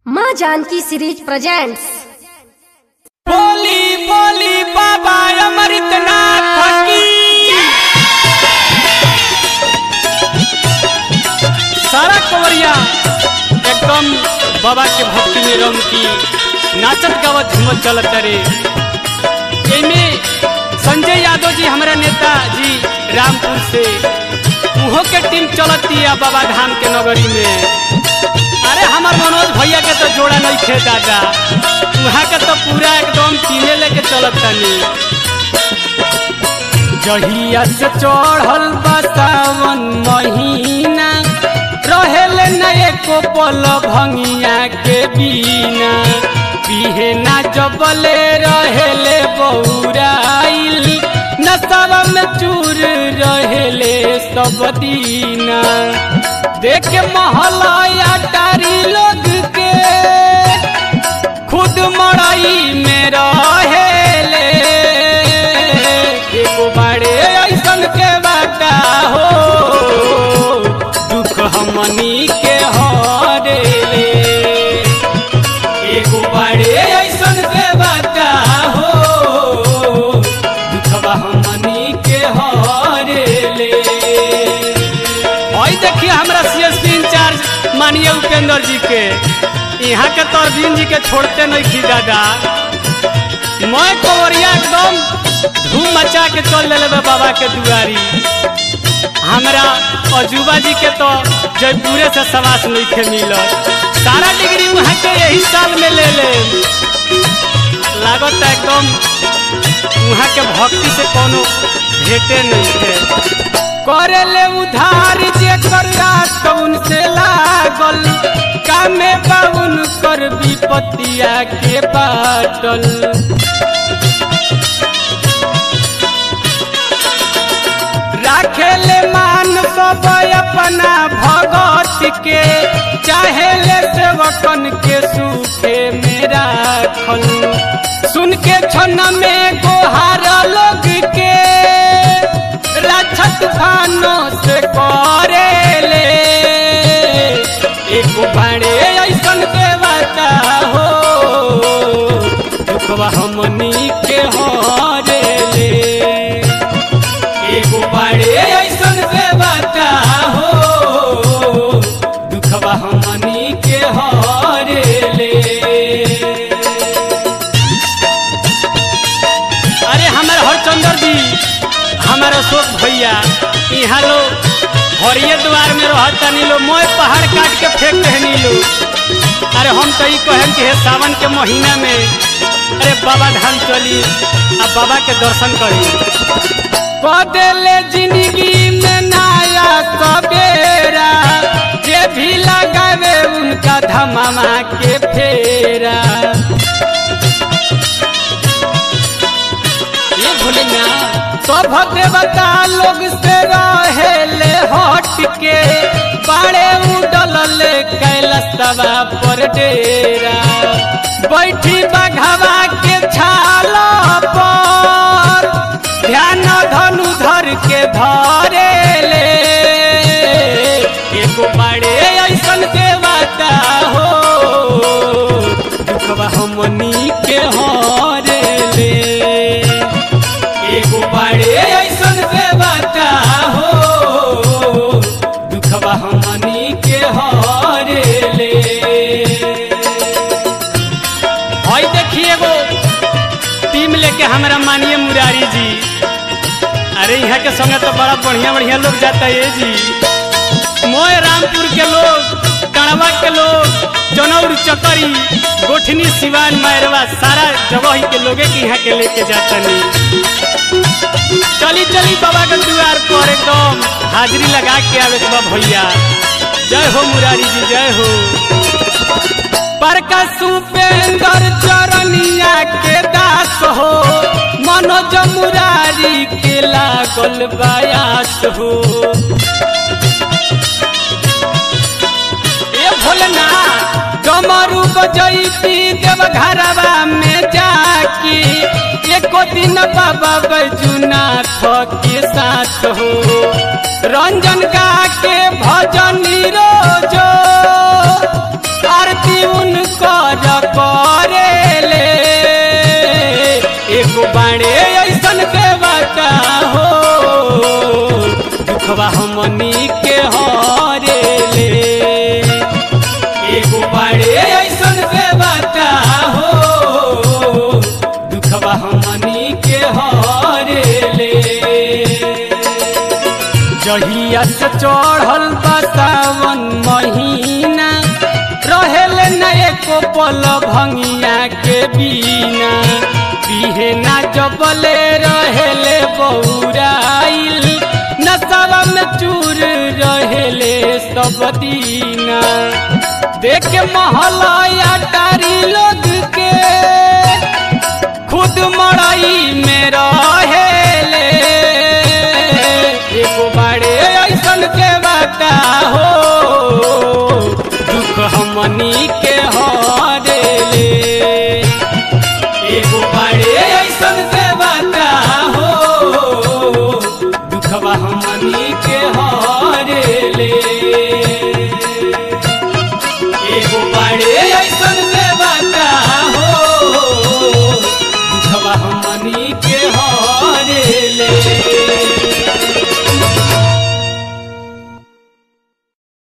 माँ Janaki series presents बोली बोली बाबा अमृतनाथ की सारा कवरिया एकदम बाबा के भक्ति में रंग की नाचत गावत हिम्मत चलत रे एमे संजय यादव जी हमारा नेता जी रामपुर से उहो के टीम चलती है बाबा धाम के नगरी में अरे हमार मनोज भैया के तो जोड़ा नहीं खे दादा वहाँ के तो पूरा एकदम टीमे लेके चलत तनी जहिया से चढ़ल बा सावन महीना रहेल न एको पल भंगिया के बिना पिहे ना जबले रहेले बौराइल नशवा में चूर रहेले सब दीना देख महलया टारी लोग के खुद मड़ई में रहेले एगो बाड़े ऐसन के बाटा हो दुख हमनी के हरेले एगो बाड़े ऐसन के बाटा हो दुखवा हमनी के हरेले और देखिए हमरा सीएसपी इंचार्ज मानिए उपेंद्र जी के यहाँ के तो अरविंद जी के छोड़ते नहीं थी दादा मैं कवरिया एकदम धूम मचा के चल ले बाबा के दुआरी हमरा अजूबा जी के तो जयपुरे से सवास नहीं खे मिलत सारा डिग्री वहाँ के यही साल में ले ले लागत एकदम वहाँ के भक्ति से कोनो भेटे नहीं थे करेले उधार जे कर रात उनसे लागल कामे बाउन कर विपतिया के बाटल राखेले मान सब अपना भगत के चाहेले सेवकन के सुखे में राखल सुन के क्षण में गोहार लोग के रक्षत भानो से करेले एक बड़े ऐसन के बता हो दुखवा हमनी के हरेले एगो बड़े ऐसन के बता हो दुखवा हमनी के हरेले अरे हमारे हरचंदर जी हमारे अशोक भैया यहाँ लोग हरिये द्वार में रहता नी लो मोय पहाड़ काट के फेंक रहनी लो अरे हम तो ई कहे कि हे सावन के महीना में अरे बाबा धाम चली अब बाबा के दर्शन करी कदेले जिंदगी में नया सवेरा जे भी लगावे उनका धमामा के फेरा ये भोले ना सब देवता लोग से रहेले हट के बाड़े उडल ले कैलसवा पर डेरा बैठी बघवा के छाल पर ध्यान धनु धर के धरे ले एगो बाड़े ऐसन के बता हो दुखवा हमनी के हरे ले एगो बड़े ऐसन के बता हो दुखवा हमनी के हरे ले हई देखिए एगो टीम लेके हमरा मानिए मुरारी जी अरे यहाँ के संगे तो बड़ा बढ़िया बढ़िया लोग जाता है जी मोय रामपुर के लोग कड़वा के लोग जनौर चकरी गोठनी सिवान मैरवा सारा जगह ही के लोगे के यहाँ के लेके जाता नहीं चली चली बाबा के द्वार पर एकदम हाजिरी लगा के आवे के बा भैया जय हो मुरारी जी जय हो परका सुपेंद्र चरनिया के दास हो मनोज मुरारी के लागल बायास हो ए भोलना डमरू बजैती देव घरवा में जाकी एको दिन बाबा बैजुनाथ के साथ हो रंजन गा के भजन रोजो आरती उनकर करेले एगो बाणे ऐसन के बता हो दुखवा हमनी के हरेले एगो बाणे ऐसन के बता हो दुखवा हमनी के हरेले जहिया से चढ़ल बा सावन महीना रहेल न एको पल भंगिया के बीना बिहेना जबले रहेले बौराइल नशवा में चूर रहेले सब दीना देख महलया टारी लोग के खुद मड़ई में रहेले एगो बाड़े ऐसन के बता हो दुख हमनी के हरेले एगो बाड़े ऐसन के बता हो दुखवा हमनी के हरेले एगो बाड़े ऐसन के बता हो दुखवा हमनी के हरेले